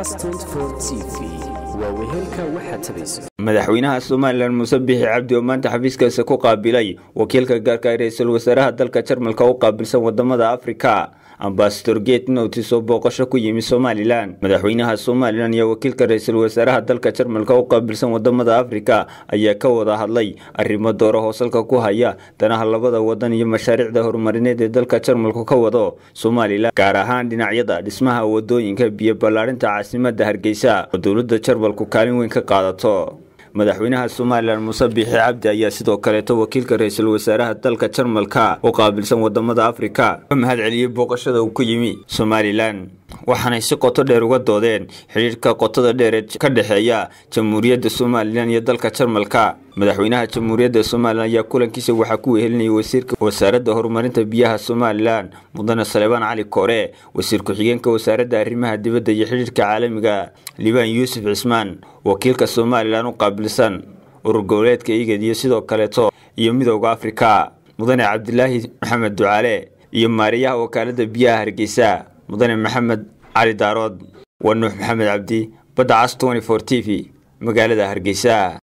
madaxweynaha somalilan muuse bixi cabdi oo maanta xafiiskaasi ku qaabilay wakiilka gaarka ee ra-iisul wasaaraha dalka jarmalka u qaabilsan wadamada afrika ambasador gate notis oo booqasho ku yimi somalilan madaxweynaha somalilan iyo wakiilka ra-iisul wasaaraha dalka jarmalka u qaabilsan wadamada afrika ayaa ka wada hadlay arrimo dooro hoosalka ku haya danaha labada wadan iyo mashaariicda horumarineed ee dalka jarmalku ka wado somalilan gaar ahaan dhinacyada dhismaha wadooyinka biyo ballaarinta caasimada hargeysa oo dowlada jarmalku kaalin weyn ka qaadato madaxweynaha somalilan muuse biixi cabdi ayaa sidoo kaleeto wakiilka ra-iisul wasaaraha dalka jarmalka u qaabilsan wadamada afrika ka mahad celiyey booqashada uu ku yimi somalilan waxaanay si qoto dheer uga doodeen xidhiirka qotada dheer ee ka dhexeeya jamhuuriyadda somalilan iyo dalka jarmalka madaxweynaha jamhuuriyadda somalilan ayaa kulankiisa waxaa ku wehelinayay wasiirka wasaaradda horumarinta biyaha somalilan mudane saleebaan cali koore wasiir ku-xigeenka wasaaradda arrimaha dibadda iyo xidhiirka caalamiga liibaan yuusuf cismaan wakiilka somalilan u qaabilsan urur goboleedka igad iyo sidoo kaleeto iyo midooda afrika mudane cabdilaahi maxamed ducaale iyo maariyaha wakaalada biyaha hargeysa mudane maxamed cali daarood waa nuux maxamed cabdi badda cas t t v magaalada hargeysa